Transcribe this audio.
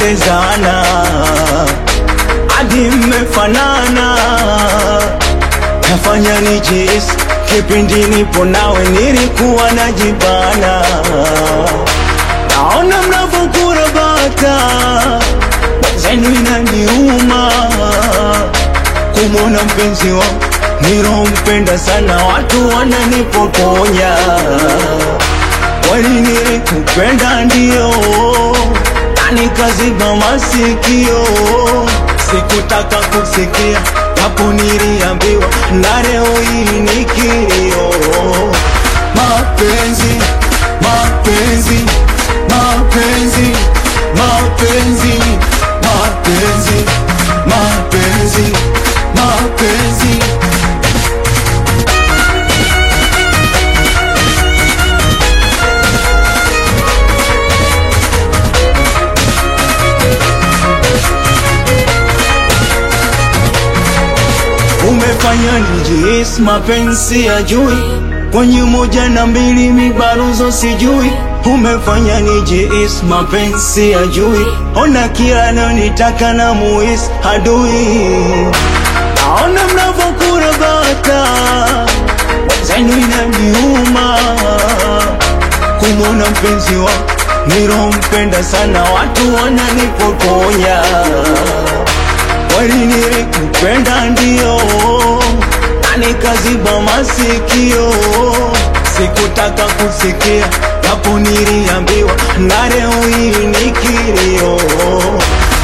tumependezana hadi mmefanana, nafanya nijihisi kipindi nipo nawe nilikuwa najibana. Naona mnavyokurabata zenu inaniuma kumwona mpenzi wangu nilompenda sana, watu wananipokonya. Kweli nilikupenda ndio, na nikaziba masikio, sikutaka kusikia hapo niliambiwa, na leo hii ni kilio. Mapenzi, mapenzi, mapenzi, mapenzi, mapenzi, mapenzi, mapenzi. umefanya nijihisi mapenzi ya jui kwenye moja na mbili mibaruzo sijui umefanya nijihisi mapenzi ya jui ona kila nitaka na muhisi adui naona mnavyokurabata zenu inaniuma kumwona mpenzi wa nilompenda sana watu wananipokonya kweli nilikupenda ndio, na nikaziba masikio, sikutaka kusikia hapo niliambiwa, na leo hii ni kilio.